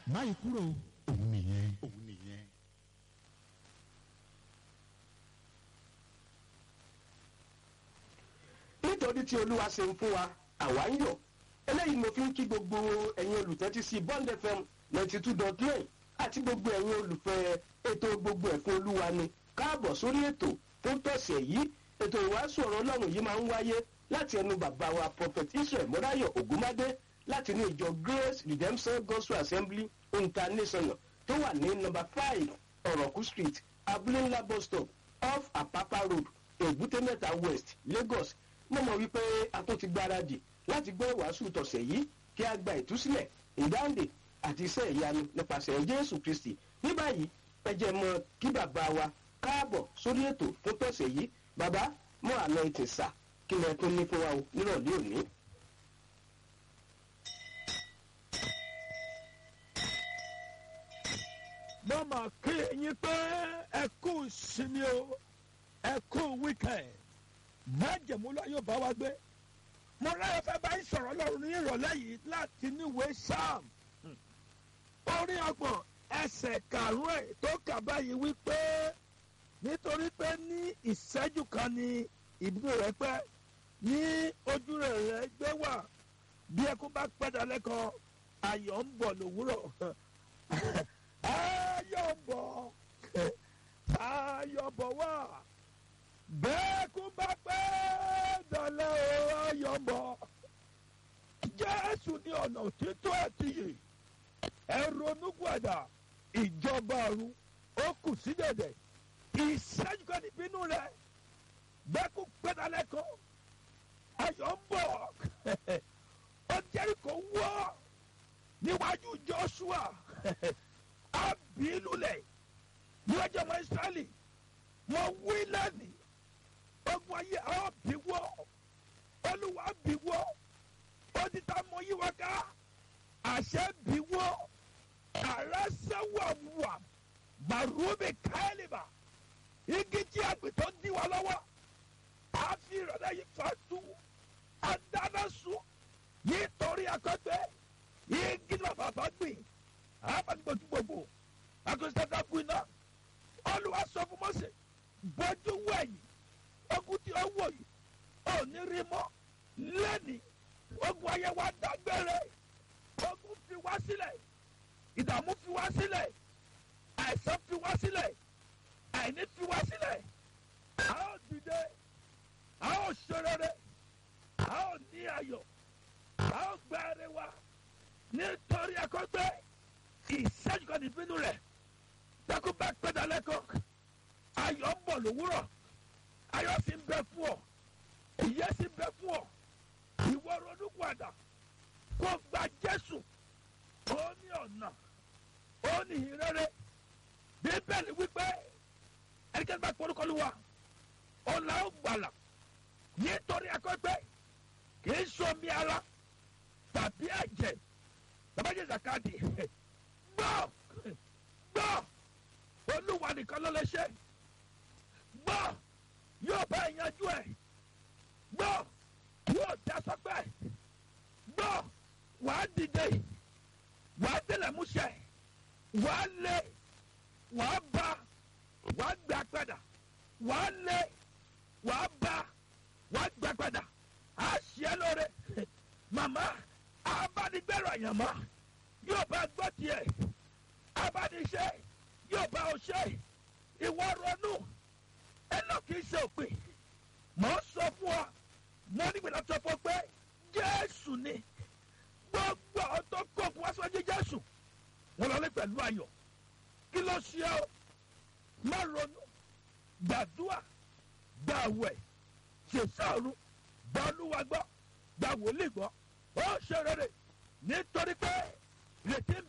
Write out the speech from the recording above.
máyì kúrò òun nìyẹn òun nìyẹn. nítorí tí olúwa ṣe ń fún wa àwa ń yọ̀ eléyìí mo fi ń kí gbogbo ẹ̀yin olùtẹ́tí sí bond fm ninety two dot nine àti gbogbo ẹ̀yin olùfẹ́ ètò gbogbo ẹ̀fún olúwa ni káàbọ̀ sórí ètò tó tọ̀sẹ̀ yìí ètò ìwàásù ọ̀rọ̀ ọlọ́run yìí máa ń wáyé láti ẹnu bàbá wa prophet israel mọ́ráyọ̀ ògúnmádé láti ní ìjọ grace redemption gospel assembly international tó wà ní nọmba five ọ̀rọ̀kú street abúlé ńlá bus stop off apapa road èbúté mẹ́ta west lagos mo mọ̀ wípé a tún ti gbáradì láti gbọ́ ìwàásù tọ̀sẹ̀ yìí kí a gba ìtúsílẹ̀ ìdáǹdè àti iṣẹ́ ìyanu nípasẹ̀ jésù kristi ní báyìí ẹ jẹ́ mọ kí bàbá wa káàbọ̀ sórí ètò fún tọ̀sẹ̀ yìí bàbá mọ àná ètè sà kí lẹ tún ní fún wa o nírọ̀lẹ́ òní. mo mà kí yín pé ẹ kú ìsinmi o ẹ kú wíkẹ̀nd májèmú lọ yóò bá wa gbé mo láyọ̀ fẹ́ bá yín sọ̀rọ̀ lọ́rùn ní ìrọ̀lẹ́ yìí láti níwèé sam orí ọgbọ̀n ẹsẹ̀ karùn-ún ẹ̀ tó kà báyìí wípé nítorí pé ní ìṣẹ́jú kan ni ìbúrò rẹ̀ pẹ́ ní ojú rẹ̀ rẹ̀ gbé wà bí ẹkún bá pẹ́ dalẹ́ kan ayọ̀ ń bọ̀ lówùrọ̀ ayọ̀ ń bọ̀ ayọ̀ bọ̀ wá bẹ́ẹ̀ kú bá pẹ́ dalẹ́ o ayọ̀ ń bọ̀ jésù ní ọ̀nà òtítọ́ àti yìí ẹ ronú gbàdà ìjọba ọ̀run ó kù sí dẹ̀dẹ̀ ìṣẹ́jú kan níbínú rẹ̀ bẹ́ẹ̀ kú pẹ́ dalẹ́ kan ayọ̀ ń bọ̀ ó jẹ́rìkó wọ́ níwájú joshua abilulẹ̀ níwájú ọmọ israẹli wọ́n wí lẹ́nìí ogun ayé àwọn bí wọ́ olúwa bí wọ́ ó ti ta mọ yí wa ká àṣẹ bí wọ́ ààrẹ sẹ́wọ̀ wà màrúbì káyọ̀lìbà igi tí àgbẹ̀tọ́ dí wa lọ́wọ́ àfi ìrọ̀lẹ́ yìí fa tú adánásu nítorí akọgbẹ igi náà bàbá gbìn àbánigbòtú gbogbo akọsílẹ̀ kú iná olùwà sọ fún mọ́sẹ̀ bọ́jú wẹ̀yìn ogun tí ó wò yìí ò ní rí mọ́ lẹ́nìí ogun ayé wa dágbére ogun fi wá sílẹ̀ ìdààmú fi wá sílẹ̀ àìsàn fi wá sílẹ̀ àìní fi wá sílẹ̀ a ó dìde a ó ṣerere a ó ní ayọ̀ a ó gba ẹrẹ wa nítorí akọgbẹ́ ìṣẹ́jú kan níbínú rẹ̀ dẹ́kun bá pẹ́dà lẹ́kọ̀ọ́ ayọ̀ ń bọ̀ lówùrọ̀ ayọ̀ sì ń bẹ fún ọ ìyẹ́ sì ń bẹ fún ọ ìwọ ronú padà kó gba jésù ó ní ọ̀nà ó ní ìrere bíbélì wípé ẹnikẹ́ni bá kọ́rúkọ́lù wa ọ̀là ó gbàlà nítorí akọ́gbẹ́ kì í sọmi ara tàbí ẹ̀jẹ̀ bàbá jẹ́ zakadi gbọ́ gbọ́ olúwa nìkan ló lè ṣe gbọ́ yóò bá ìyanjú ẹ̀ gbọ́ yóò dá sọ́pẹ́ gbọ́ wàá dìde wàá délẹ̀ múṣẹ́ wàá lé wàá bá wàá gbà padà wàá lé wàá bá wàá gbà padà á ṣe lóore màmá abánigbẹ̀rọ àyànmọ́ yóò bá gbọ́ tiẹ̀ abániṣẹ́ yóò bá ọ ṣe ìwọ ronú ẹ náà kì í ṣe òpin mọ̀ ń sọ fún ọ mo nígbà tó sọ fún ọ pé jésù ni gbogbo àwọn tó kó òkú wá síwájú jésù wọn lọ lé pẹ̀lú ayọ̀ kí ló ṣe ọ má ronú gbàdúrà gbàwẹ̀ ṣèṣàrù gba olúwa gbọ́ gba wòlíì gbọ́ ó ṣe rere nítorí pé ìrètí ń